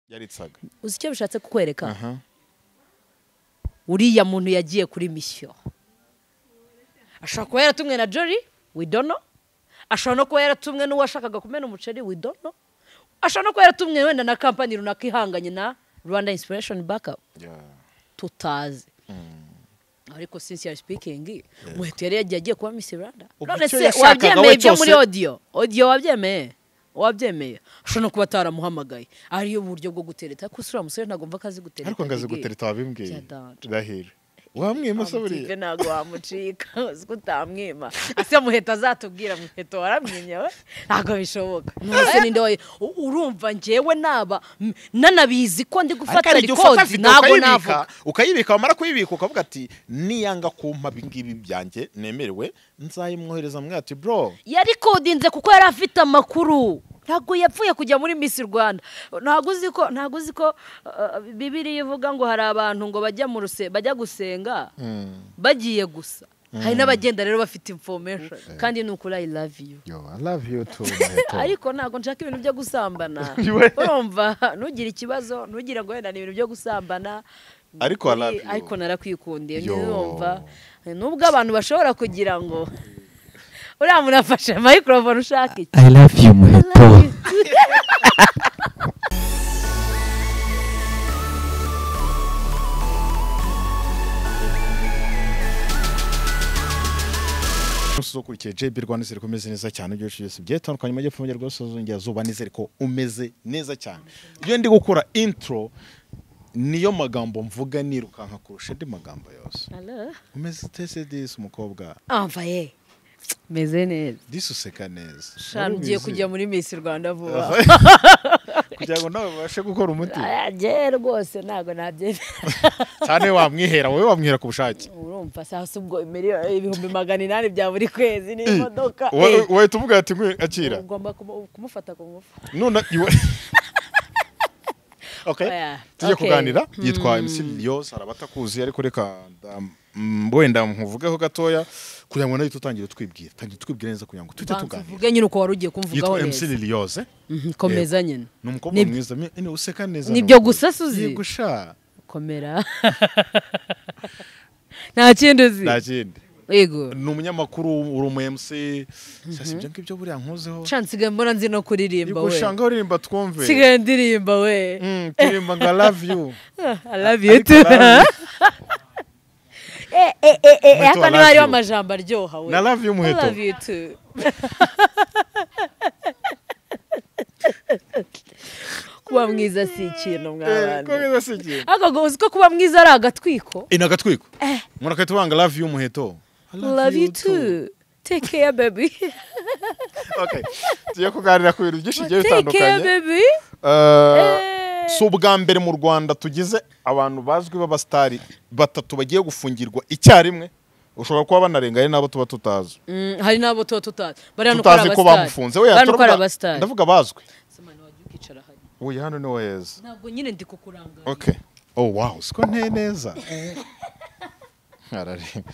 yaritsaga uzi icyo bishatse kukwereka uriya muntu yagiye kuri misiyo ashobora kuba yaratumwe na jori widono ashobora no kuba yaratumwe n'uwashakaga kumena umuceri widono ashobora no kuba yaratumwe wenda na kampani runaka ihanganye na rwanda inspirashoni bakapu tutazi ariko sincere sipikingi umuheto yari yagiye agiye kuba misi rwanda Ubwo none icyo se yashakaga wabyemeye we ibyo muri cyose- odiyo odiyo wabyemeye wabyemeye ashobora no kuba ataramuhamagaye ariyo buryo bwo gutereta kuko uriya musore ntabwo mva ko azi gutereta ariko ngo azi gigi. gutereta wabimbwiye Byadanje. ndahira wamwima se Amutique buriya ntabwo wamucika uzi ko utamwima ese muheto azatubwira muheto waramwimye we ntabwo bishoboka nose ninde wayo u- urumva njyewe naba m- nanabizi ko ndi ariko gufata hari igihe ufata rikodi video ntabwo ukayibika navuga ukayibika wamara kuyibika ukavuga ati niyanga kumpa ibingibi byanjye nemerewe nzayimwohereza mwe ati bro yarikodinze kuko yari afite amakuru ntabwo yapfuye kujya muri misi rwanda ntabwo uzi ko ntabwo uzi ko uh, bibiriya ivuga ngo hari abantu ngo bajya mu ruse bajya gusenga bagiye gusa hari n'abagenda rero bafite information kandi ni ukuri i love you yo i love you too ariko ntabwo nshaka ibintu byo gusambana We. urumva ntugire ikibazo ntugire ngo wenda ni ibintu byo gusambana Ariko I love you. ariko narakwikundiye Yo. nurumva nubwo abantu bashobora kugira ngo uriya muntu afashe microphone ushaka iki I love you muheto umunsi ukurikiye JB Rwanda izere ko umeze neza cyane ibyo byose byatandukanye mu gihe rwose uzongera nizere ko umeze neza cyane iyo ndi gukora intro niyo magambo mvuga nirukanka kurusha andi magambo yose Hello? umeze utese disi umukobwa amva ye meze neza disi useka neza shanu Wari ugiye ubizi? kujya muri Miss Rwanda vuba kugira ngo nawe ubashe gukora umuti ajye rwose ntabwo nabyemera cyane wamwihera wowe wamwihera ku bushake urumva saa si ubwo miliyoni ibihumbi magana inani bya buri kwezi n'imodoka Wa- Eh, wahita uvuga ati "Nkwe, akira ugomba kumu- kumufata ku ngufu none iwe okay Oya, tujye okay. kuganira yitwa MC Lyos hari abatakuzi ariko reka ndam- mm, wenda nkuvugeho gatoya kugira ngo nayo tutangire twibwira tangira twibwira neza kugira ngo tujye Banza tuganira uvuge nyine uko wari ugiye kumvugaho yitwa MC neza Lyos eh? Mhm, komeza nyine ni umukobwa Ni- mwiza me- ene, useka neza Nibyo nubwo. gusa Suzy? Yego sha komera nta kindi uzi nta kindi yego ni umunyamakuru uri umu MC sasa ibyo ngibyo buriya nkuzeho nshya nsigaye mbona nzi no kuririmba yego we ushangaho uririmba twumve nsigaye ndirimba we Mm, turirimba ngo I love you I love you too Ariko I love Eh, eh, eh, eh, Wait, haka I niba hariho love you. amajambo aryoha we na love you I muheto love you too kuba mwiza si ikintu Eh, ko mwabantu mwiza si ikintu. ariko ngo uzi ko kuba mwiza ari agatwiko ina agatwiko murakahita ubanga love you muheto love you too take care baby Okay. tugiye kuganira ku bintu byinshi bigiye take care bitandukanye baby Eh, Eh. si ubwa mbere mu rwanda tugize abantu bazwi b'abasitari batatu bagiye gufungirwa icyarimwe ushobora kuba banarenga ari nabo tuba tutazi Mm, hari n'abo tuba tutazi bariya nuko ari tutazi ko bamufunze abasitari Oya, bariya nuko ari turavuga- abasitari ndavuga bazwi Sema, ntiwajya ukicara hariya. uyu hano ni we heza ntabwo nyine ndi kukurangaza okay oh wow siko nteye neza arareba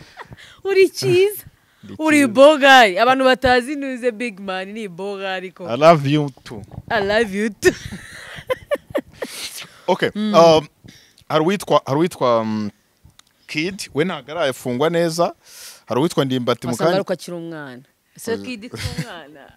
uri cyiza uri bogari abantu batazi ntuze big man ni bogari ko i love you too i love you too okay um, hari uwitwa hari uwitwa um, kid we ntabwo arafungwa neza hari uwitwa ndimbati mu wasanga kanya ari uko akiri umwana ese kidi si umwana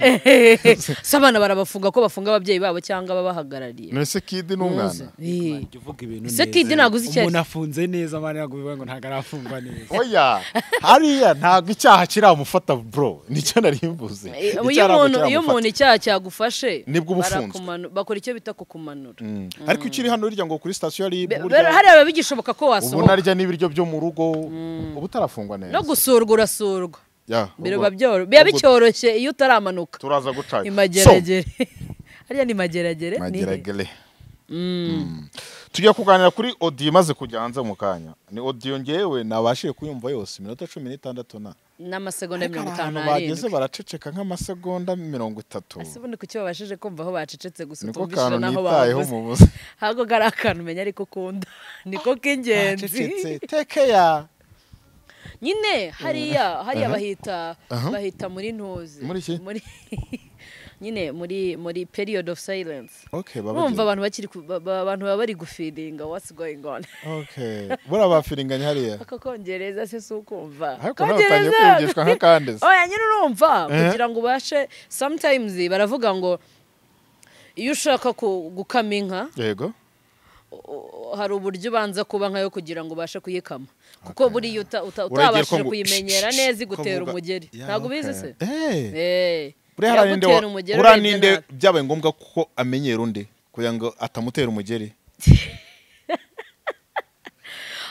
Ehehe. si abana barabafunga ko bafunga ababyeyi babo cyangwa ababahagarariye none se kid ni Ntuzi. umwana Eh. Jya uvuga ibintu Ese Kid ntabwo uzi icyo ari umuntu afunze neza mani ntabwo bivuga ngo ntabwo arafungwa neza oya hariya ntabwo icyaha kiramufata bro nicyo narimbuze Eh, Icyaha iyo ntabwo umuntu iyo kiramufata. umuntu icyaha cyagufashe Nibwo uba ufunzwe. barakumanu- bakora icyo bita kukumanura Mm. ariko ukiri hano urya ngo kuri sitasiyo hari Be- burya- be- hariya biba bigishoboka ko ubu wasohoka narya n'ibiryo byo mu rugo ubu utarafungwa neza no gusurwa urasurwa Yeah, biba ubwo- byoro- biba ubwo bicyoroshye iyo utaramanuka turaza guca imageragere hariya ni mageragere ni he? mageragere Mm. tugiye kuganira kuri odiyo imaze kujya hanze mu kanya ni odiyo ngewe nabashije kuyumva yose iminota cumi n'itandatu na n'amasegonda Ariko hari mirongo itanu ahantu bageze n'arindwi baraceceka nk'amasegonda mirongo itatu ese ubundi kuki babashije kumva aho bacecetse gusa niko utumvishije kantu n'aho nitayeho bavuze mu buze ahubwo kari akantu umenya ariko ukunda niko k'ingenzi Baracecetse, tekeya nyine hariya hariya Aha. bahita Aha. bahita muri ntuzi Muri iki? nyine muri muri period of silence okay bumva baba abantu bakiri ku- ba- ba- abantu baba bari gufiringa what's going on okay buriya bafiringanya hariya aka kongereza se si ukumva ariko nawe utangiye kwiyumvishwa nk'akandi se oya nyine urumva Eh. kugira ngo ubashe sometimes baravuga ngo iyo ushaka ku- gukama inka yego u- hari uburyo ubanza kuba nkayo kugira ngo ubashe kuyikama kuko buriya uta- uta- Uragira ko utabashije ngo- kuyimenyera neza igutera kuvuga- umugeri Yeah, ntabwo ubizi okay. se Eh. Eh, buriya hari ninde wa- yagutera umugeri buriya urebye ninde nabi. byabaye ngombwa ko amenyera undi kugira ngo atamutera umugeri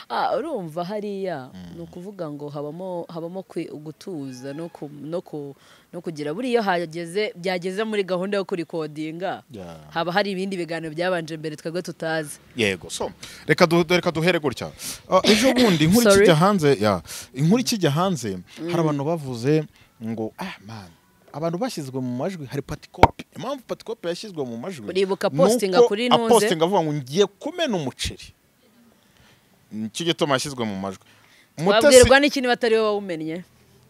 Ah, urumva hariya ni ukuvuga ngo habamo habamo kwi- gutuza no ku- no ku- no kugira buriya hageze byageze muri gahunda yo kurikodinga Yeah. haba hari ibindi biganiro byabanje mbere twebwe tutazi yego so reka du- reka duhere gutya Ah, ejo bundi inkuru Sorry. ikijya hanze ya inkuru ikijya hanze hari abantu bavuze ngo ah man abantu bashyizwe mu majwi hari patikopi impamvu patikopi yashyizwe mu majwi Uribuka ni uko postinga kuri Ntunze? apostinga avuga ngo ngiye kumena umuceri nicyo gituma yashyizwe mu majwi Mutesi- wabwirwa n'ikindi batari we wawumennye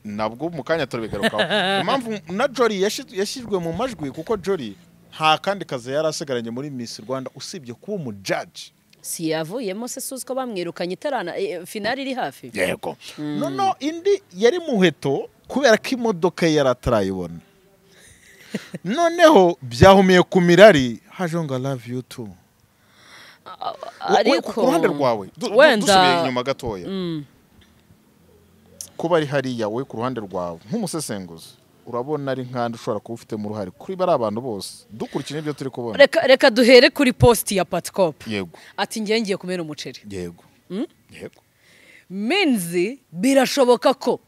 nabwo mu kanya turabigarukaho impamvu na jori yashi- yashyizwe mu majwi kuko jori nta kandi kazi yari asigaranye muri miss rwanda usibye kuba umujaji si yavuyemo se suzi ko bamwirukanye itarana eh, finali iri hafi yego noneho indi yari muheto kubera ko imodoka ye yari atarayibona noneho byahumiye ku mirari hajeho ngo love you too We- we- ku ruhande rwawe du- du- dusubiye inyuma gatoya kuba ari hariya we ku ruhande rwawe nk'umusesenguzi urabona ari nk'andi ushobora kuba ufitemo uruhare kuri bariya bantu bose dukurikije ibyo turi kubona reka reka duhere kuri posti ya patcop yego ati ngiye ngiye kumena umuceri yego yego minzi birashoboka ko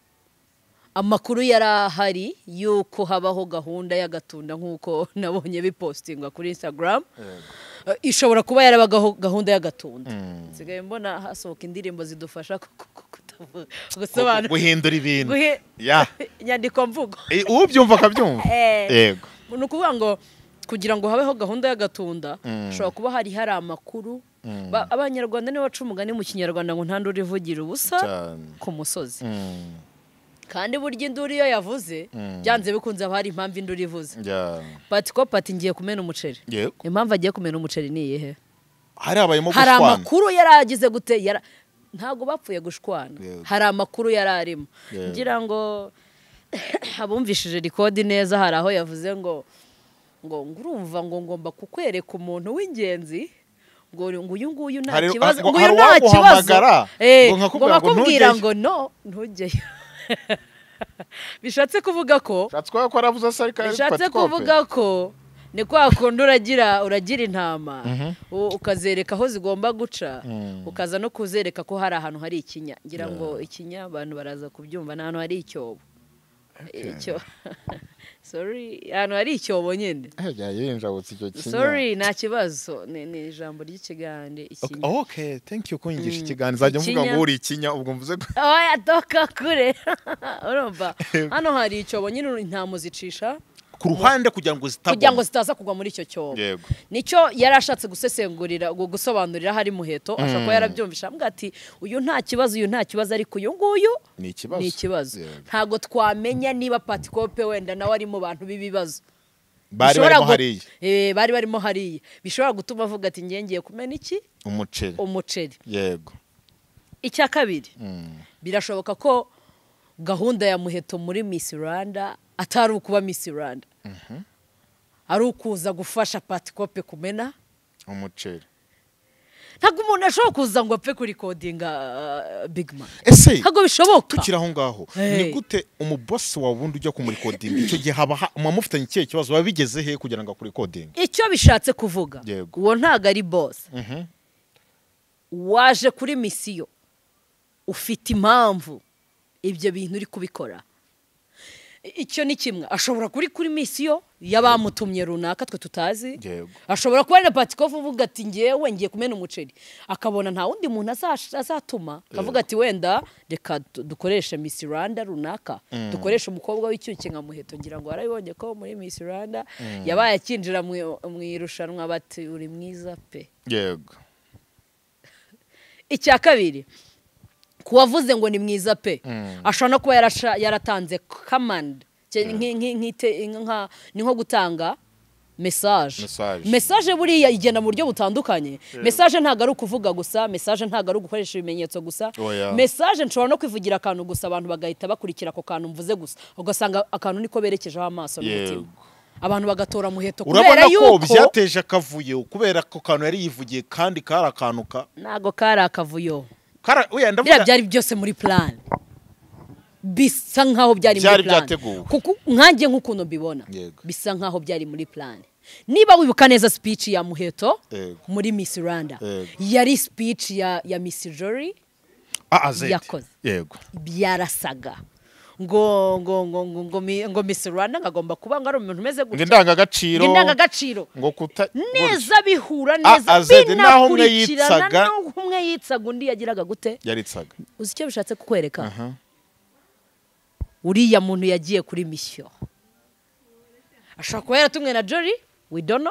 amakuru yari ahari y'uko habaho gahunda y'agatunda nk'uko nabonye bipostingwa kuri instagram Eh, ishobora kuba yarabagaho gahunda y'agatunda nsigaye mbona hasohoka indirimbo zidufasha ku- ku- ku- kutavu- gusobanura guhindura ibintu guhe- ya inyandiko mvugo Eh, ubyumva akabyumva Eh. yego ni ukuvuga ngo kugira ngo habeho gahunda y'agatunda hashobora kuba hari hari amakuru Ba- abanyarwanda nibo baca umugani mu kinyarwanda ngo ntandure ivugira ubusa Cyane. ku musozi Mm, kandi burya induru iyo yavuze byanze bikunze haba hari impamvu induru ivuze ya. pati ko pati ngiye kumena umuceri yego impamvu agiye kumena umuceri ni iyihe hari habayemo hari gushwana amakuru yari agize gute yara- ntabwo bapfuye gushwana Yego. hari amakuru yari arimo Yego. ngira ngo abumvishije rikodi neza hari aho yavuze ngo ngo ngo urumva ngo ngomba kukwereka umuntu w'ingenzi ngo ngo uyu nguyu nta Hari- kibazo ngo ngo uyu hari nta kibazo uwaguhamagara, Eh, ngo nkakubwira ngomba ngo kubwira ntugeyo. ngo no ntujyeyo bishatse kuvuga ko ushatse kuba ko aravuze asa ariko ari bishatse patikope. kuvuga ko ni kwa kundi uragira uragira intama u- ukazereka aho zigomba guca ukaza no kuzereka ko hari ahantu hari ikinya ngira ngo ikinya abantu baraza kubyumva ni ahantu hari icyobo Icyo- sorry ahantu hari icyobo nyine Eh, yayinjabutse icyo kinya. sorry nta kibazo ni ni ijambo ry'ikigande Ok- ikinya ok thank you kunyigisha ikiganiro nzajya mvuga Ikinya. ngo uri ikinya ubwo mvuze ko oya doka kure urumva hano hari icyobo nyine intama uzicisha ku ruhande kugira ngo zitagwa kugira ngo zitaza kugwa muri icyo cyobo yego nicyo yari ashatse gusesengurira gu- gusobanurira hari muheto ashobora kuba yarabyumvisha ambwira ati uyu nta kibazo uyu nta kibazo ariko uyu nguyu ni ikibazo ni ikibazo Yego. ntabwo twamenya niba patikope wenda nawe ari mu bantu b'ibibazo bari Bishobora barimo gu- hariya Eh, bari barimo hariya bishobora gutuma avuga ati ngiye ngiye kumena iki umuceri umuceri yego icya kabiri Mm. birashoboka ko gahunda ya muheto muri Miss Rwanda atari ukuba Miss Rwanda ari ukuza gufasha patikope kumena umuceri ntabwo umuntu ashobora kuza ngo apfe kurikodinga uh, bigi mani ese ntabwo bishoboka tukiri aho ngaho Hey. ni gute umubosi wawe ubundi ujya kumurikodinga icyo gihe haba ha- muba mufitanye ikihe kibazo biba bigeze he kugira ngo akurikodinge icyo bishatse kuvuga Yego. uwo ntabwo ari bose waje kuri misiyo ufite impamvu ibyo bintu uri kubikora I- icyo ni kimwe ashobora kuri kuri misiyo y'abamutumye runaka twe tutazi Yego. ashobora kuba ari na patikofu uvuga ati ngewe ngiye kumena umuceri akabona nta wundi muntu azash- azatuma akavuga ati wenda reka du- dukoreshe misi rwanda runaka dukoreshe umukobwa w'icyuke nka muheto ngira ngo warabibonye ko muri misi rwanda yabaye akinjira mu- mu irushanwa bati uri mwiza pe yego icya kabiri ku wavuze ngo ni mwiza pe ashobora no kuba yarasha- yaratanze kamandi Cye- nki- nki- nkite- nka- ni nko gutanga mesaje Message. mesaje buriya igenda mu buryo butandukanye mesaje ntabwo ari ukuvuga gusa mesaje ntabwo ari ugukoresha ibimenyetso gusa Oya. mesaje nshobora no kwivugira akantu gusa abantu bagahita bakurikira ako kantu mvuze gusa ugasanga akantu niko berekejeho amaso n'umutima Yego. abantu bagatora muheto kubera urabona ko yuko byateje akavuyo kubera ko kantu yari yivugiye kandi kari akantu ka ntabwo kari akavuyo kara- oya, ndavuga- biriya byari byose muri plan bisa nkaho byari muri Byari plan byateguwe. kuko nkanjye nk'ukuntu mbibona Yego. bisa nkaho byari muri plan niba wibuka neza speech ya muheto Yego. muri miss rwanda Yego. yari speech ya, ya miss jory Ah, ah, Zed. yakoze. yego byarasaga ngo ngo ngo ngo ngo, mi- ngo miss rwanda ngagomba kuba ngo ari umuntu umeze ngo gutya indangagaciro indangagaciro ngo kuta neza bihura Ah, neza ah, Zed, naho umwe binakurikirana yitsaga- naho umwe yitsaga undi yagiraga gute yaritsaga uzi icyo bishatse kukwereka Aha. uriya muntu yagiye kuri misiyo ashobora kuba yaratumwe na jori widono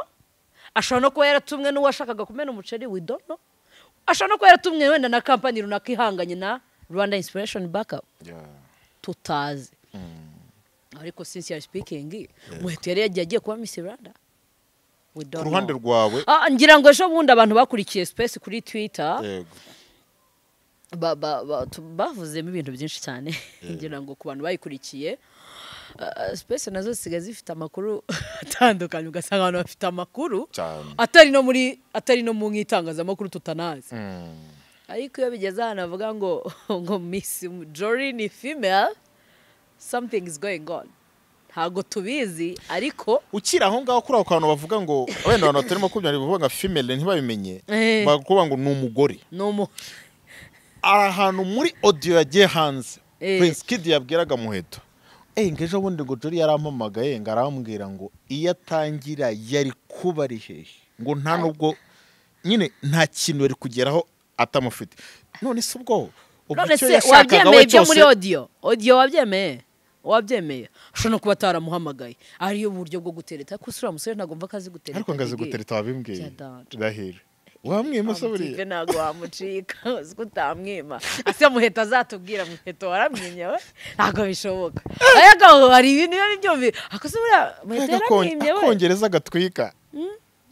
ashobora no kuba yaratumwe n'uwashakaga kumena umuceri widono ashobora no kuba yaratumwe wenda na kampani runaka ihanganye na rwanda inspiration backup tutazi ariko sinsiya sipikingi muheto yari yagiye agiye kuba misi rwanda We don't ku ruhande know. rwawe Ah, ngira ngo ejo bundi abantu bakurikiye space kuri twitter yego ba, ba, ba, tu- bavuzemo ibintu byinshi cyane ngira ngo ku bantu bayikurikiye uh, space nazo zisigaye zifite amakuru atandukanye ugasanga abantu bafite amakuru cyane atari no muri atari no mu nk'itangazamakuru tutanazi Mm. ariko iyo bigeze ahantu bavuga ngo ngo miss jory ni female something is going on ntabwo tubizi ariko ukiri aho ngaho kuri ako kantu bavuga ngo wenda abantu batari makumyabiri bavuga ngo female ntibabimenye Eh. bakuvuga ngo ni umugore ni umu ari ahantu muri audio yagiye hanze Eh. Prince Kid yabwiraga muheto eyi ngo ejo bundi ngo Jory yarampamagaye ngo arambwira ngo iyo atangira yari kuba ari hehe ngo nta nubwo nyine nta kintu yari kugeraho atamufite none se ubwo ubwo none icyo se yashakaga wabyemeye we ibyo muri cyose- odiyo odiyo wabyemeye wabyemeye ushobora no kuba ataramuhamagaye ariyo buryo bwo gutereta kuko uriya musore ntabwo mva ko azi gutereta ariko ngo azi bigeye. gutereta wabimbwiye Byadanje. irahira wamwima se Wamukipe buriya ntabwo wamucika uzi ko utamwima ase muheto azatubwira muheto waramwimye we ntabwo bishoboka ariko aho hari ibintu biba byumvi akoze buriya muheto Mbega akon- yaramwimye we akongereza agatwika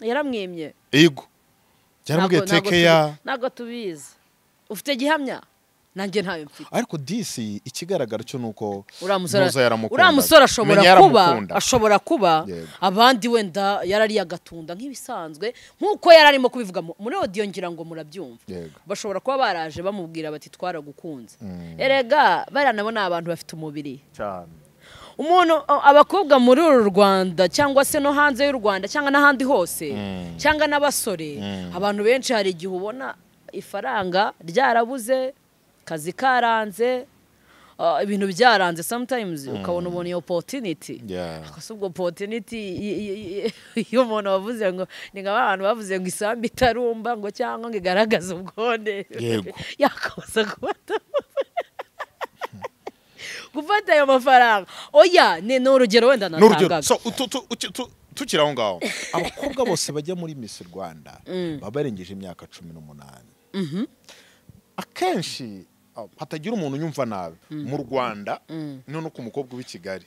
yaramwimye ego byaramubwiye Ntabwo- ntabwo teke ya tubi- ntabwo tubizi ufite gihamya nanjye ntayo mfite ariko disi ikigaragara cyo ni uko uriya musore Muhoza yaramukundaga. uriya musore ashobora Menya kuba yaramukunda. ashobora kuba Yego. abandi wenda yarariye agatunda nk'ibisanzwe nk'uko yari arimo kubivuga mu- muri odiyo ngira ngo murabyumva Yego. bashobora kuba baraje bamubwira bati twaragukunze erega bariya nabo ni abantu bafite umubiri cyane umuntu a- abakobwa muri uru rwanda cyangwa se no hanze y'u rwanda cyangwa n'ahandi hose cyangwa n'abasore abantu benshi hari igihe ubona ifaranga ryarabuze kazi karanze uh, ibintu byaranze sometimes ukabona ubona iyo opportunity Yeah. gusa ubwo opportunity y- y- y- iyo umuntu wavuze ngo ni nka ba bantu bavuze ngo isambu itarumba ngo cyangwa ngo igaragaze ubwone Yego. yakomeza kubata gufata ayo mafaranga oya ni ni urugero wenda ni urugero natangaga so tu- tu- tu- tu- tukiri aho ngaho abakobwa bose bajya muri misi rwanda baba barengeje imyaka cumi n'umunani akenshi ah, hatagira umuntu unyumva nabi mu rwanda no ku mukobwa w'i kigali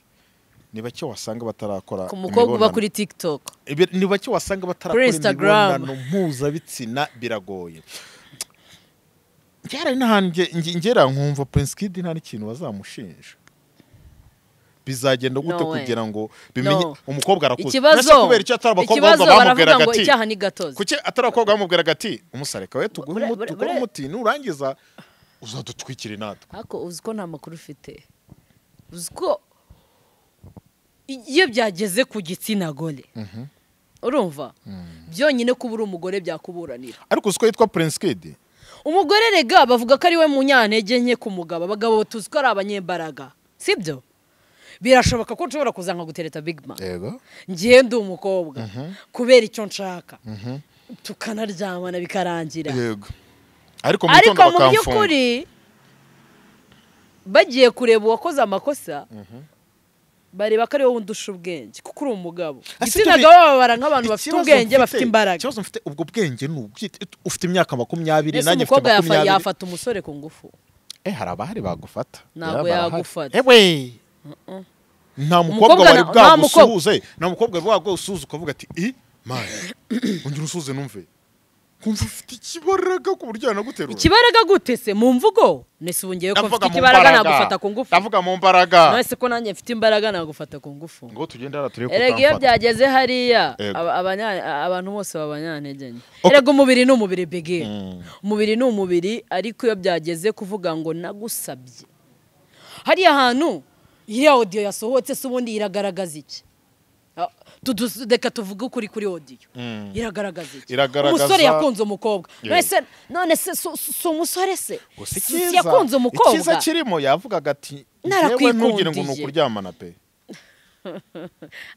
ni bake wasanga batarakora ku mukobwa uba imibonano. kuri tiktok Ibi- ni bake wasanga batarakora Kuri Instagram. imibonano mpuzabitsina biragoye byarari n'ahantu nge- nge- ngera nkumva Prince Kid nta n'ikintu bazamushinja bizagenda gute No way. kugira ngo bimenye No. umukobwa arakuze ikibazo Mbese kubera icyo atari abakobwa ikibazo babanza bamubwiraga baravuga ngo ati icyaha ni gatozi kuki atari abakobwa bamubwiraga ati umusareka we tuguhe Bure- umuti- bure- ukore bure- umuti nurangiza uzadutwikire natwe ariko uzi ko nta makuru ufite uzi ko iyo byageze ku gitsina gore urumva byonyine kuba uri umugore byakuburanira ariko uzi ko yitwa Prince Kid umugore rega bavuga ko ari we munyantege nke ku mugabo abagabo tuzi ko ari abanyembaraga sibyo birashoboka ko nshobora kuza nkagutereta big man yego ngiye ndi umukobwa kubera icyo nshaka tukanaryamana bikarangira yego ariko mu ariko gitondo mu bakamfunga by'ukuri bagiye kureba uwakoze amakosa bareba ko ari wowe undusha ubwenge kuko uri umugabo Ah, si igitsina turi- gabo babara nk'abantu bafite Ikibazo ubwenge mfite- bafite imbaraga ikibazo mfite ubwo bwenge ni ubwite ufite imyaka makumyabiri mbese nanjye mfite umukobwa yafa- makumyabiri yafata umusore ku ngufu eh hari abahari bagufata Yeah, Ntabwo barahari. yagufata. ewe nta mukobwa Umukobwa wari na- nta mukobwa. bwagusuhuze nta mukobwa wari bwagusuhuze ukavuga ati i mani ongera unsuhuze numve kumva ufite ikibaraga ku buryo yanaguterura ikibaraga gute se mu mvugo nese ubu ngewe ko Ndavuga mfite mu ikibaraga mbaraga. nagufata ku ngufu ndavuga mu mbaraga nese ko nanjye mfite imbaraga nagufata ku ngufu ngo tugende hano turebe ko erega iyo utamfata byageze hariya Yego. aba- abanya- abantu bose baba abanyantegenye Ok. erega umubiri ni umubiri bege umubiri ni umubiri ariko iyo byageze kuvuga ngo nagusabye hariya hantu iriya odiyo yasohotse se ubundi iragaragaza iki Ah, tudu- reka tuvuge ukuri kuri odiyo Mm. iragaragaza iki Iragaragaza- umusore yakunze umukobwa Yego. none se none se si- si si umusore se gusa Si- icyiza- si yakunze icyiza umukobwa kirimo yavugaga ati Narakwikundije. njyewe ntugire ngo ni ukuryamana pe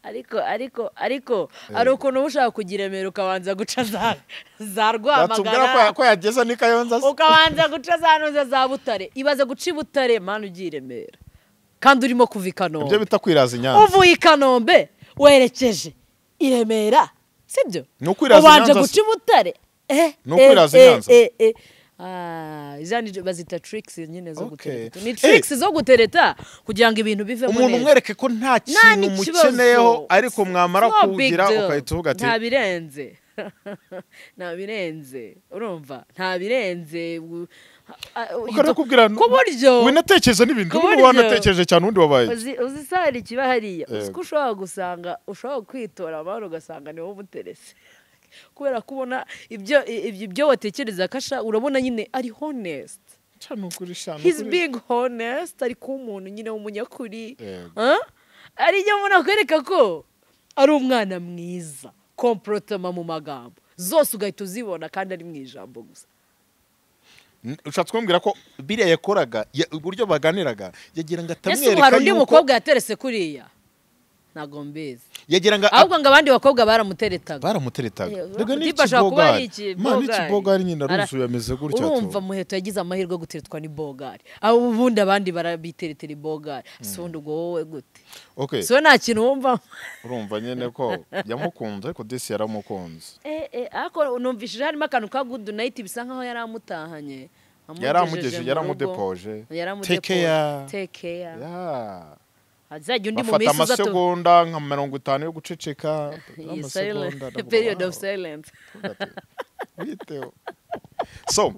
ariko ariko ariko hari ukuntu uba ushaka kugira emera ukabanza guca za za yatubwira ko ya- rwamagana ko yageza n'i kayonza se ukabanza guca za ntuza za butare ibaze guca i butare mani ugiye i remera kandi urimo kuva i ibyo kanombe bita kwiraza i nyanza uvuye i kanombe werekeje i remera sibyo Ni ukwiraza i ubanje Nyanza guca i butare eh, Ni ukwiraza i eh, Nyanza. eh, eh, eh. Ah, izo ni- bazita tricks nyine zo Okay. gutereta ni Eh. tricks zo gutereta kugira ngo ibintu bivemo umuntu neza. umwereke ko nta nta kintu mukeneyeho ariko mwamara No big kuwugira deal. ugahita uvuga ati nta birenze nta birenze urumva nta birenze u- a- u- ukareba kubwira ku buryo winatekereza n'ibintu ku ubu buryo- wanatekereje cyane undi wabaye uzi- uzi isahani ikiba hariya uzi Yego. ko ushobora gusanga ushobora kwitora amahoro ugasanga niwo umuterese kubera ko ubona ibyo ibyo ibyo watekereza kasha urabona nyine ari honest cyane ukuri cyane he's ukuri. being honest ari kuba umuntu nyine w'umunyakuri Yego. Huh? ari byo mbona akwereka ko ari umwana mwiza komporotoma mu magambo zose ugahita uzibona kandi ari mu ijambo gusa N- ushatse kumbwira ko biriya yakoraga ya- uburyo baganiraga yagira ngo ese ubu hari atamwereka undi yuko mukobwa yaterese kuriya ntabwo mbizi yagira ngo ahubwo ngo abandi bakobwa baramuteretaga baramuteretaga Yego, rega Tipa ashobora kuba ari n'ikibogari mani ikibogari. ikibogari nyine Ara- aruzuye ameze gutya urumva tu muheto yagize amahirwe yo guteretwa n'ibogari abo ubundi abandi barabiteretera ibogari si ubundi ubwo wowe gute okay si wowe nta kintu wumva urumva nyine ko yamukunze ariko disi yaramukunze Eh, eh, ariko numvishije harimo akantu ka good night bisa nkaho yari amutahanye Yaramugejeje, mu yaramudepoje. rugo. yaramudepoje Take care. take care Yeah. azajya undi mu bafata minsi uzatu amasegonda nka mirongo itanu yo guceceka Iyi amasegonda, silent- ndavuga, period wow, of silence ndavuga ati, witeho. so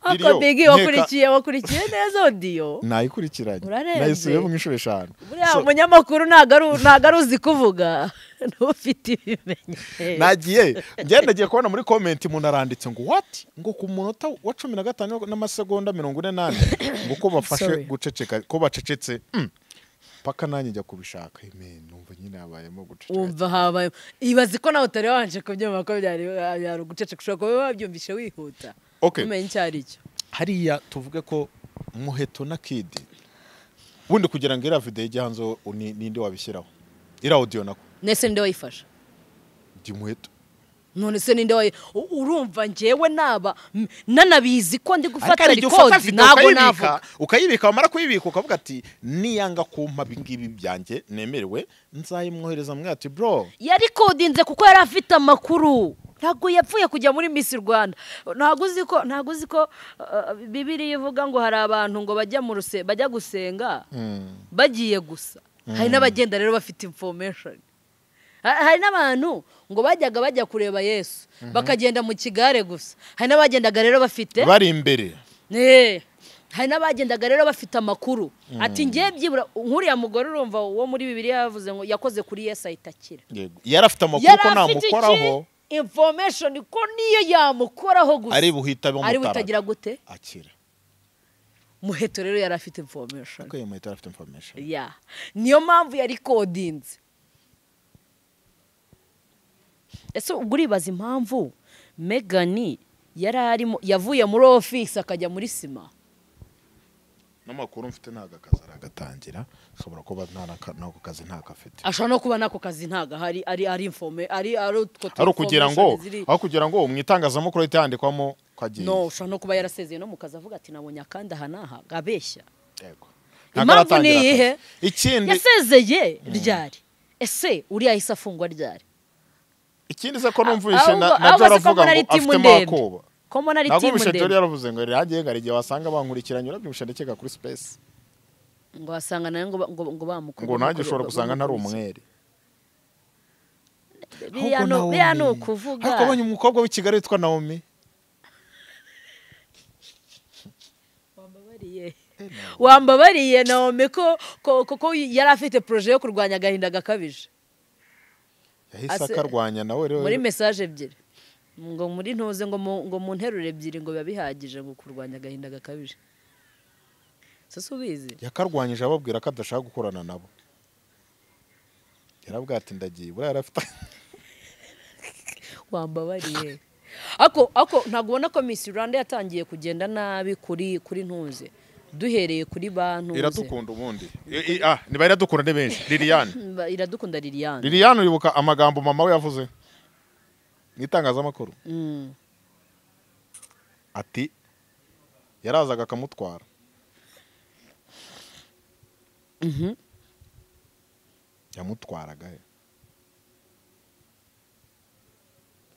ariko Liliyo, bigi nkeka- wakurikiye wakurikiye neza odiyo nayikurikiranye Urarebye. nayisubiyeho nk'inshuro eshanu buriya So, umunyamakuru ntago ari- ntago ari uzi kuvuga ntufite ibimenyetso nagiye njyewe nagiye kubona muri komenti umuntu aranditse ngo what ngo ku munota wa cumi na gatanu n'amasegonda mirongo ine n'ane ngo ko bafashe Sorry. guceceka ko bacecetse Mm. paka nanjye njya kubishaka amen numva nyine habayemo guceceka wumva habaye ibaze ko nawe utari wabanje kubyumva ko byari byari uguceceka ushobora kuba wabyumvishe wihuta Okay. umenye icyo ari cyo hariya tuvuge ko muheto na kidi ubundi kugira ngo iriya videyo ijye hanze u- ni- ninde wabishyiraho iriya audio nako nese ninde wayifashe ndi muheto none se ninde wayi u- urumva njyewe naba m- nanabizi ko ndi ariko gufata hari igihe ufata rikodi video ntabwo ukayibika navuga ukayibika wamara kuyibika ukavuga ati niyanga kumpa ibingibi byanjye nemerewe nzayimwohereza mwe ati bro yarikodinze kuko yari afite amakuru ntabwo yapfuye kujya muri misi rwanda ntabwo uzi ko ntabwo uzi ko uh, bibiriya ivuga ngo hari abantu ngo bajya mu ruse bajya gusenga bagiye gusa hari n'abagenda rero bafite information Ha- hari n'abantu ngo bajyaga bajya kureba yesu bakagenda mu kigare gusa hari n'abagendaga rero bafite bari imbere Eh, hari n'abagendaga rero bafite amakuru ati ngiye byibura nk'uriya mugore urumva wo muri bibiriya yavuze ngo yakoze kuri yesu ahita akira Yego. yari afite amakuru yari ko afite iki namukoraho information ko niyo yamukoraho gusa ari buhita ari bamutara butagira gute akira muheto rero yari afite information kuko iyo muheto yari afite information ya niyo mpamvu yari kodinze ese ubwo uribaza impamvu megani yari arimo yavuye muri ofisi akajya muri sima n'amakuru mfite ntabwo akazi aragatangira ashobora kuba nta naka- n'ako kazi ntako afite ashobora no kuba n'ako kazi ntago ahari ari ari informe ari ari utwo tu- ari ukugira ngo information ziri- aho kugira ngo mu itangazamakuru ahite yandikwamo kagiye no ushobora no kuba yarasezeye no mu kazi avuga ati nabonye akandi aha n'aha abeshya Yego. Impamvu Ntagaratangira ni iyihe? akazi. ikindi yasezeye ryari ese uriya yahise afungwa ryari ikindi se ko Ah, numvise na ahubwo- nabyo ahubwo se ko aravuga mbona ari ngo timu afitemo ndende. akoba ko mbona ari ntabwo timu bishe ndende yaravuze ngo rirangiye hari igihe wasanga bankurikiranye urabyibushye ndakeka kuri space ngo wasanga nawe ngo ba- ngo ngo bamukubye ngo nanjye ushobora gusanga ntari umwere biriya ni- Ahubwo biriya ni Naomi, ukuvuga ariko abonye umukobwa w'i kigali witwa naomi Wambabariye. wambabariye naomi ko ko- ko- ko yari afite poroje yo kurwanya agahinda gakabije yahise Ase- akarwanya nawe rero muri mesaje ebyiri ngo muri ntuze ngo mu, ngo mu nteruro ebyiri ngo biba bihagije ngo kurwanya agahinda gakabije se si ubizi yakarwanyije ababwira ko adashaka gukorana nabo yarabwira ati ndagiye buriya yarafite wambabariye ako ako ntabwo ubona ko Miss Rwanda yatangiye kugenda nabi kuri kuri ntuze duhereye kuri bantu iradukunda ubundi I- i- ah niba iradukunda ni benshi liliane iradukunda Liliane liliane uribuka amagambo mama we yavuze mu itangazamakuru Mm. ati yarazaga akamutwara Mhm. yamutwaraga he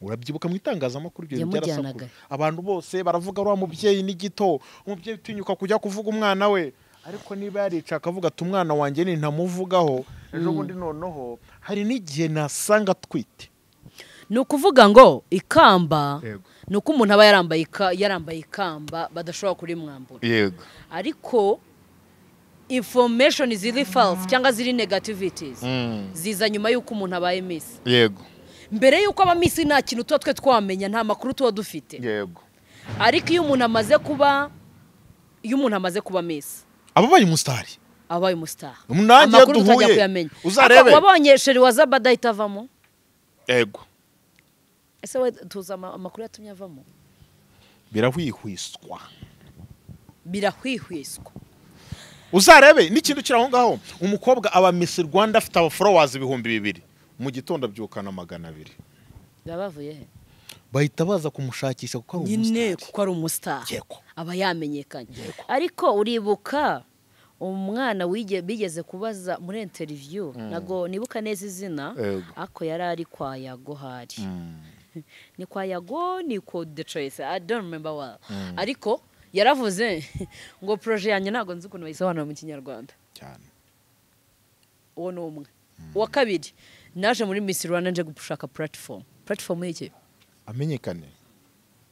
urabyibuka mu itangazamakuru ibyo bintu Yamujyanaga byarasakuza abantu bose baravuga uriya mubyeyi ni gito umubyeyi utinyuka kujya kuvuga umwana we ariko niba yarica akavuga ati umwana wanjye nintamuvugaho ejo bundi noneho hari n'igihe nasanga atwite ni ukuvuga ngo ikamba Yego. ni uko umuntu aba yarambaye ika- yarambaye ikamba badashobora kurimwambura yego ariko information ziri false cyangwa ziri negativities ziza nyuma y'uko umuntu abaye miss yego mbere y'uko aba miss nta kintu tuba twe twamenya nta makuru tuba dufite yego ariko iyo umuntu amaze kuba iyo umuntu amaze kuba miss aba baye umusitari abaye umusitari Nanjye amakuru tutajya duhuye. kuyamenya Uzarebe. Ariko wabonye sheri wa zabada ahita avamo yego ese we tuzi ama- amakuru yatumye avamo birahwihwiswa birahwihwiswa uzarebe n'ikintu kiri aho ngaho umukobwa aba misi rwanda afite abaforowazi ibihumbi bibiri mu gitondo abyukana magana abiri biba bavuye he bahita baza kumushakisha kuko ari nyine umusitari kuko ari umusitari Yego. aba yamenyekanye ariko uribuka umwana wige- bigeze kubaza muri interiviyu ntabwo nibuka neza izina Yego. ariko yari ari kwa yago hari ni kwa yago ni ko de coyise i don't remember well ariko yaravuze ngo poroje yanjye ntabwo nzi ukuntu bayisobanura mu kinyarwanda cyane uwo ni umwe uwa kabiri naje muri Miss Rwanda nje gushaka platform platform y'iki amenyekane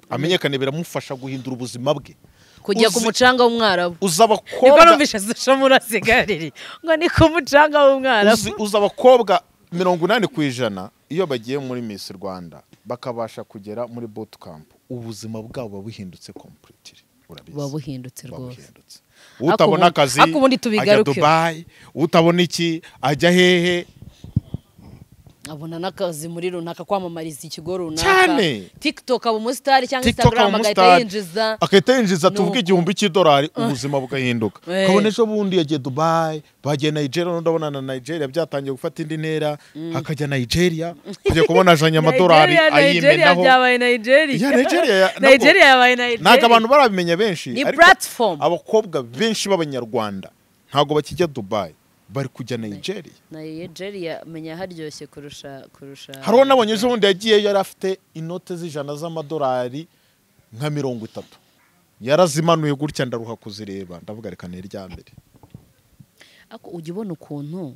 amenyekane biramufasha guhindura ubuzima bwe kujya Uzi- ku mucanga w'umwarabu uzi niko abakobwa numvise social muri asigariri ngo ni ku mucanga w'umwarabu uzi, uzi abakobwa mirongo inani ku ijana iyo bagiye muri misi rwanda bakabasha kugera muri bootcamp ubuzima bwabo buba buhindutse completely urabizi buba buhindutse buba rwose buhindutse. utabona ubundi- akazi ariko ubundi ajya tubigarukeho. dubayi utabona iki ajya hehe abona n'akazi muri runaka kwamamariza ikigo runaka Cyane. tiktok aba umusitari cyangwa TikTok aba instagram agahita umusitari. yinjiza akahita yinjiza Ni tuvuga uko. igihumbi cy'idolari ubuzima bugahinduka Eh. kabone ejo bundi yagiye dubayi bagiye nigeria none ndabona na nigeria byatangiye gufata indi ntera hakajya nigeria kujya kubona ajanye amadolari Nigeria, Nigeria ayimenaho byabaye nigeria Ya, Nigeria ya- nabwo- nigeria yabaye nigeria ntabwo abantu barabimenya benshi Ni ariko platform. abakobwa benshi b'abanyarwanda ntabwo bakijya dubayi bari kujya nigeria nigeria menya haryoshye kurusha kurusha hariho n'abonye ejo bundi yagiyeyo yari afite inote z'ijana z'amadolari nka mirongo itatu yarazimanuye gutya ndaruha kuzireba ndavuga reka ni irya mbere ariko ujya ubona ukuntu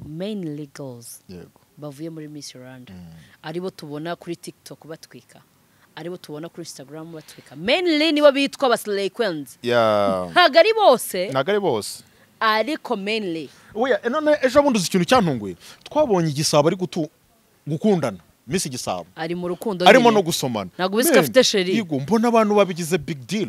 mainly girls yego bavuye muri Miss Rwanda aribo tubona kuri TikTok batwika aribo tubona kuri Instagram batwika mainly nibo bitwa abasilekwens ya ntabwo ari bose ntabwo ari bose ariko mainly oya eh, none ejo bundi uzi ikintu cyantunguye twabonye igisabo ari gutu gukundana misi igisabo ari mu rukundo arimo nyine. no gusomana Ntabwo ubizi ko Men, afite chérie. yego mbona abantu babigize big deal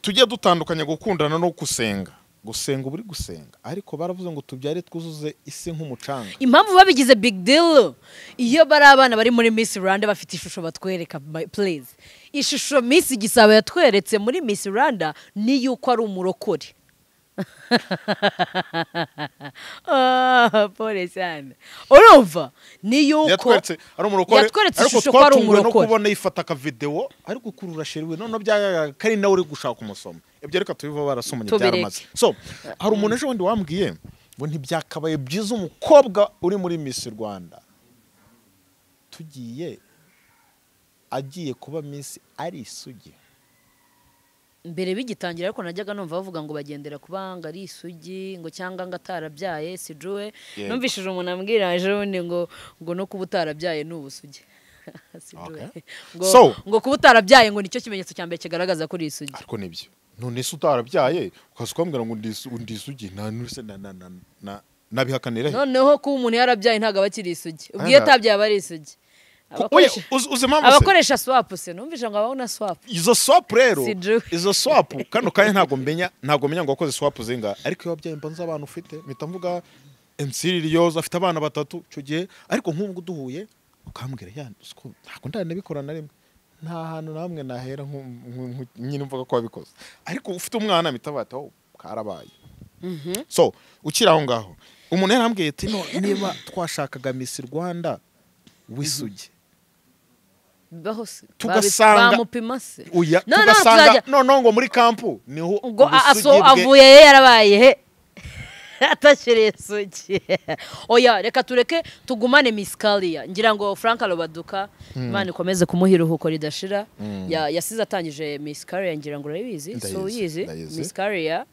tujye dutandukanya gukundana no gusenga gusenga uba uri gusenga ariko baravuze ngo tubyare twuzuze isi nk'umucanga impamvu babigize big deal iyo bari abana bari muri Miss Rwanda bafite ishusho batwereka by- please ishusho Miss Gisabo yatweretse muri Miss Rwanda ni yuko ari umurokore Ah, pole cyane urumva ni yuko yatweretse ari umurokore yatweretse ariko ishusho ko ari twatunguwe no umurokore. kubona yifata akavidewo ari gukurura sheriwe none byagaragara ko ari nawe uri gushaka umusoma ibyo reka tubiva barasomanye Tubireke. byaramaze so hari umuntu ejo bundi wambwiye ngo ntibyakabaye byiza umukobwa uri muri Miss Rwanda tugiye agiye kuba Miss ari isugi mbere bigitangira ariko najyaga numva bavuga ngo bagendera kubanga ari isugi ngo cyangwa ngo atarabyaye sijuwe Yego. numvishije umuntu ambwira ejobundi ngo ngo no kuba utarabyaye ni ubusugi Si Joe. Okay. ngo, So- ngo kuba utarabyaye ngo nicyo kimenyetso cya mbere kigaragaza ko uri isugi ariko nibyo none se utarabyaye ukaza ukambwira ngo ndis- ndisugi nta n'use na- na- na- na- nabihakanira he noneho kuba umuntu yarabyaye ntabwo aba akiri isugi ubwo iyo Anda- atabyaye aba ari isugi Ko- oya, Abakoresha- uzi uzi impamvu se abakoresha swapu se numvise ngo abaho na swapu izo swapu rero Si Joe. izo swapu kano kanya ntabwo menya ntabwo menya ngo wakoze swapu zinga ariko iyo wabyaye mbanza abantu ufite mpita mvuga emsiri riyoza afite abana batatu icyo gihe ariko nk'ubu ngubu duhuye ukambwira ya uzi ko ntabwo ndanabikora na rimwe nta hantu na hamwe nahera nku- nku- nku- nyine mvuga ko wabikoze ariko ufite umwana mpita bata "Oh, karabaye so ukiri aho ngaho umuntu yarambwiye ati "No, niba twashakaga misi rwanda w'isugi baho se Tugasanga- bamupima se Uya, No, no, tugasanga tuzajya- noneho ngo muri kampu niho ubwo a- ubusugi aso bwe- avuye he yarabaye he atashyiriye sugi oya reka tureke tugumane misikariya ngira ngo frank arabaduka imana ikomeze kumuha iruhuko ridashira Ya- yasize atangije misikariya ngira ngo urayibizi Ndayizi, so uyizi ndayizi. misikariya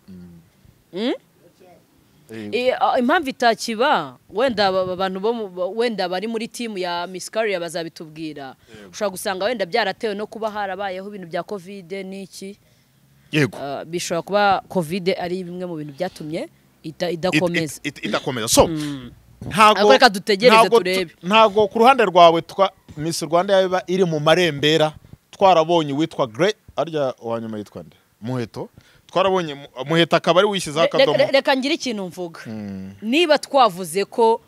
Eh, I- a- impamvu itakiba wenda aba- aba bantu bo mu- ba- wenda bari muri timu ya Miss Career bazabitubwira ushobora gusanga wenda byaratewe no kuba harabayeho ibintu bya covid n'iki yego Uh, bishobora kuba covid ari bimwe mu bintu byatumye ita- It- idakomeza it- it- idakomeza so ntago Ariko reka dutegereze ntago tu- turebe. ntago ku ruhande rwawe twa Miss Rwanda yaba iri mu marembera twarabonye witwa Grey arya uwanyuma yitwa nde muheto twarabonye Mu- muheto akaba ari wishyizeho Re- re- re- akadomo reka ngire ikintu mvuga niba twavuze ko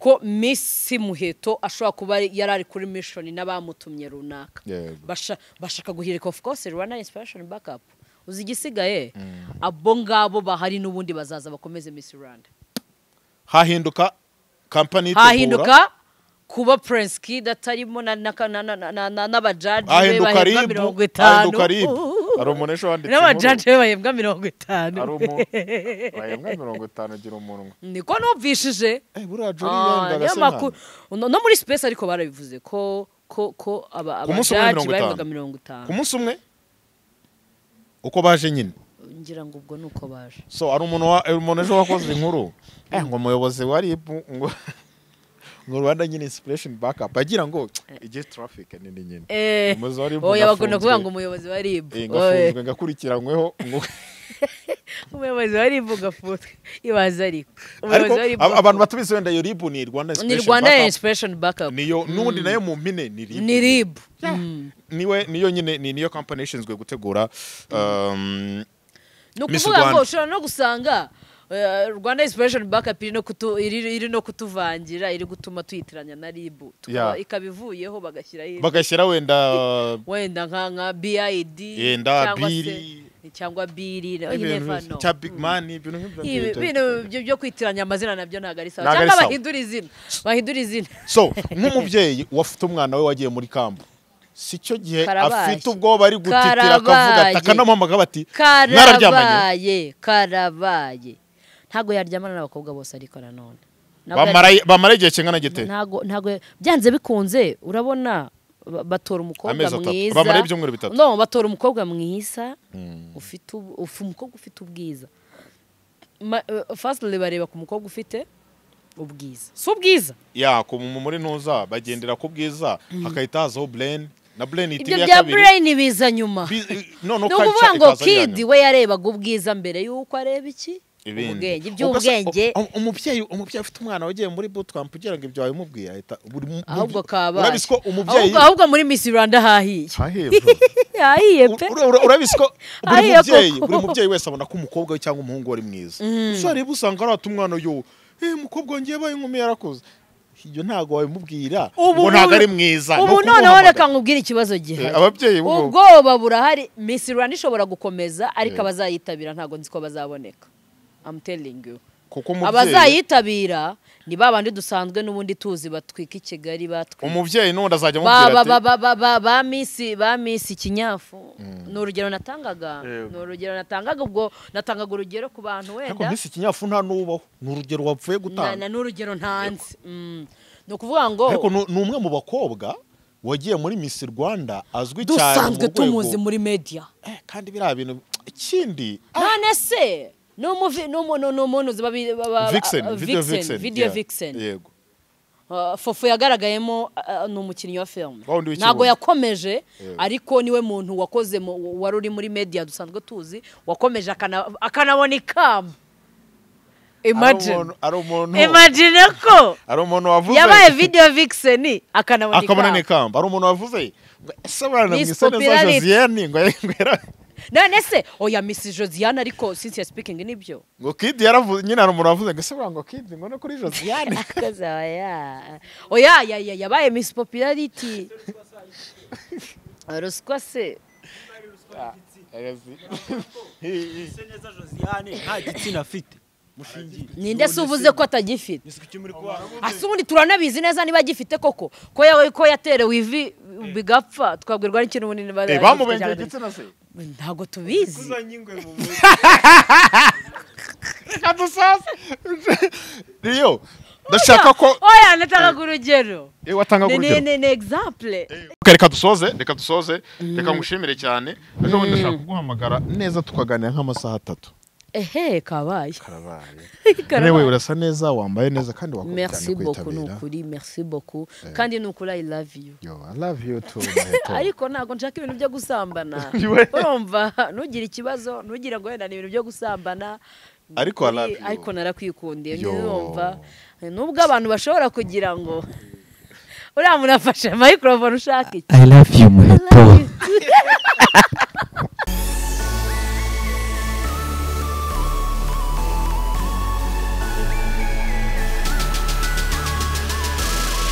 ko Miss muheto ashobora kuba ari- yari ari kuri mission n'abamutumye runaka Yego. Basha- bashaka guhirika of course rwanda inspiration backup uzi igisigaye abo ngabo bahari n'ubundi bazaza bakomeze Miss Rwanda hahinduka kampani itegura hahinduka kuba Prince Kid atarimo na- na- na- na- na- na- na- n'abajaji be hahinduka bahembwa ribu mirongo itanu hahinduka ribu hari umuntu ejo wanditse n'abajaji be bahembwa mirongo itanu hari umuntu bahembwa mirongo itanu agira umunwa niko numvishije Eh, buriya jori Ah, yendaga se nyamakuru- mwana no no muri space ariko barabivuze ko ko ko aba Ku munsi umwe mirongo abajaji itanu. bahembwaga mirongo itanu ku munsi umwe uko baje nyine ngira ngo ubwo ni uko baje so hari umuntu wa- hari umuntu ejo wakoze inkuru eh, ngo umuyobozi wa rib ngo ngo rwanda nyine inspiration backup agira ngo ijye traffic nini nyine Eh, umuyobozi wa rib oya bagomba kuvuga ngafunzwe. ngo umuyobozi wa rib Eh, Oya, ngafunzwe ngakurikiranyweho ngo umuyobozi wa rib ugafutswe ibaza ariko ariko umuyobozi wa rib ab- abantu batabizi wenda iyo rib ni rwanda ni inspiration rwanda backup inspiration backup niyo n'ubundi nayo mu mpine ni rib ni rib niwe niyo nyine ni niyo company ishinzwe gutegura um, ni Miss ukuvuga ngo Rwanda. ushobora no gusanga eh, rwanda inspiration backup iri no kutu- iri- iri no kutuvangira iri gutuma tuyitiranya na rib Yeah. ikaba ivuyeho bagashyiraho bagashyira wenda wenda nka nka BID Yenda cyangwa se- Biri. cyangwa biri you never ibintu know. cya big man ibintu nk'ibyo Ibi- ibintu byo- byo kwitiranya amazina nabyo ntabwo ari sawa Ntabwo ari cyangwa sawa. bahindura izina bahindura izina so nk'umubyeyi wafite umwana we wagiye muri kambu si cyo gihe Karabaye. afite ubwoba ari gutitira akavuga ati Karabaye. akanamuhamagara bati mwararyamanye karabaye karabaye ntabwo yaryamana n'abakobwa bose ariko nanone Ntabwo bamara bamara igihe kingana yari- gite ntabwo ntabwo byanze bikunze urabona ba- batora umukobwa Amezi atatu. mwiza Bamara ibyumweru bitatu. no batora umukobwa mwiza ufite ubu- ufu- umukobwa ufite ubwiza Ma- eh, firstly bareba ku mukobwa ufite ubwiza si ubwiza ya ku mu- muri ntuza bagendera ku bwiza hakahita hazaho brain na brain ihita ibyo iba iya bya kabiri brain biza nyuma Bi- eh, noneho ni culture ukuvuga ngo ikaza ari iya kid nyuma. we yarebaga ubwiza mbere y'uko areba iki Ibindi. Ugasa- ubwenge iby'ubwenge u- u- umubyeyi umubyeyi afite umwana wagiye muri bootcamp ugira ngo ibyo wabimubwiye ahita buri mu- ahubwo mu- kabaye urabizi ko umubyeyi ahubwo, ahubwo muri Miss Rwanda hahiye hahebwa hahiye pe Ura- ura- urabizi ko buri Ariya mubyeyi koko. buri mubyeyi wese abona ko umukobwa we cyangwa umuhungu we ari mwiza ushareba usanga arata umwana yo eh umukobwa wanjye yabaye inkumi yarakuze ibyo ntabwo wabimubwira Ubu- ngo ntabwo ubu- ari mwiza ni ubu noneho ukumuhamagara. reka nkubwire ikibazo gihari Eh, ababyeyi bo- ubwoba burahari Miss Rwanda ishobora gukomeza ariko abazayitabira ntabwo nzi ko bazaboneka I'm telling you kuko umubyeyi abazayitabira ni ba bandi dusanzwe n'ubundi tuzi batwika i Kigali batwika umubyeyi n'undi azajya ba ba amubwira ba ati ba ba ba ba misi ba misi kinyafu ni urugero natangaga Yego. ni urugero natangaga ubwo natangaga urugero ku bantu ariko wenda mbese ikinyafu nta n'ubaho ni urugero wapfuye na- gutanga na- ni urugero ntanze Mm. ni ukuvuga ngo ariko ni ni umwe mu bakobwa wagiye muri Miss Rwanda azwi cyane dusanzwe mu tumuzi rwego muri media Eh, kandi biriya bintu ikindi none se ni umuvi- ni umuntu ni umuntu uzi babi- baba- Vixen ah, video Vixen video yeah. vixen yego Ah, fofu yagaragayemo ah, ah, ni umukinnyi wa filime Wa wundi w'ikibuno. ntabwo yakomeje Yego. ariko niwe muntu wakoze mu- wari uri muri media dusanzwe tuzi wakomeje akana- akanabona ikamba ari imagine umuntu ari umuntu imagine ko ari umuntu wavuze yabaye video vixen akanabona akabona ikamba n'ikamba ari umuntu wavuze ngo ese abana mu Miss isoni za Popularity. Josiane ngo ngo yara- none se oya misi josiane ariko since speaking nibyo ngo Kid yaravuze nyine hari umuntu wavuze ngo ese ngo Kid ngo no kuri Josiane Akazi aba ya- oya ya- ya- yabaye misi popularity ruswa se ese neza josiane nta gitsina afite mushingiye ninde se uvuze ko atagifite ese icyo muri kwa asa ubundi turanabizi neza niba agifite koko ko yawe ko yaterewe ivi bigapfa twabwirwa n'ikintu bunini bari- Eh, bamubengeye igitsina se ntabwo tubizi kuzanye ingwe mu mutwe reka dusase riyo ndashaka ko oya natangaga urugero Eh, watanga Ni- urugero ni ni example Ok, reka dusoze reka dusoze reka ngushimire cyane ejo bundi ndashaka kuguhamagara neza tukaganira nk'amasaha atatu ehe kabaye karabaye Karabaye. yewe urasa neza wambaye neza kandi wakoze merci cyane beaucoup ni kwitabira ukuri merci beaucoup kandi ni ukuri i love you yo i love you too Maheto. ariko ntabwo nshaka ibintu byo gusambana Iwe. urumva ntugire ikibazo ntugire ngo wenda ni ibintu byo gusambana Ariko I love you. ariko narakwikundiye Yo. urumva nubwo abantu bashobora kugira ngo uriya muntu afashe microphone ushaka iki I love you muheto